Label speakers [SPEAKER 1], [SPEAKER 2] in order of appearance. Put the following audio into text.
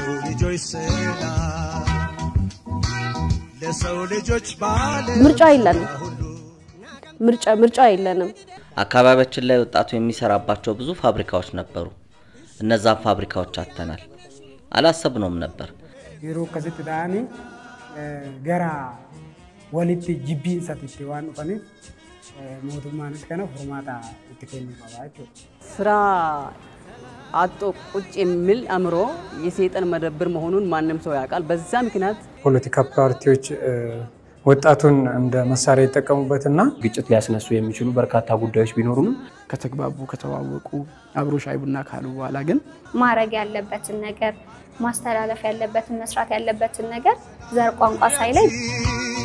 [SPEAKER 1] ልጆች ሰላም ለሰው ልጆች ባለ
[SPEAKER 2] ምርጫ የለንም። ምርጫ ምርጫ የለንም።
[SPEAKER 3] አካባቢያችን ላይ ወጣቱ የሚሰራባቸው ብዙ ፋብሪካዎች ነበሩ። እነዛን ፋብሪካዎች አጥተናል። አላሰብነውም ነበር።
[SPEAKER 4] yeroo akkasitti ta'anii gara walitti jibbiinsatti itti waan dhufaniif mootummaanis kana furmaata itti kennuu qaba jechuudha.
[SPEAKER 5] ስራ አጦ ቁጭ የሚል አእምሮ የሰይጣን መደብር መሆኑን ማንም ሰው ያውቃል። በዛ ምክንያት
[SPEAKER 6] ፖለቲካ ፓርቲዎች ወጣቱን እንደ መሳሪያ ይጠቀሙበትና
[SPEAKER 7] ግጭት ሊያስነሱ የሚችሉ በርካታ ጉዳዮች ቢኖሩንም
[SPEAKER 8] ከተግባቡ ከተዋወቁ አብሮ ሻይ ቡና ካሉ በኋላ ግን
[SPEAKER 9] ማድረግ ያለበትን ነገር ማስተላለፍ ያለበትን መስራት ያለበትን ነገር ዘር ቋንቋ ሳይለይ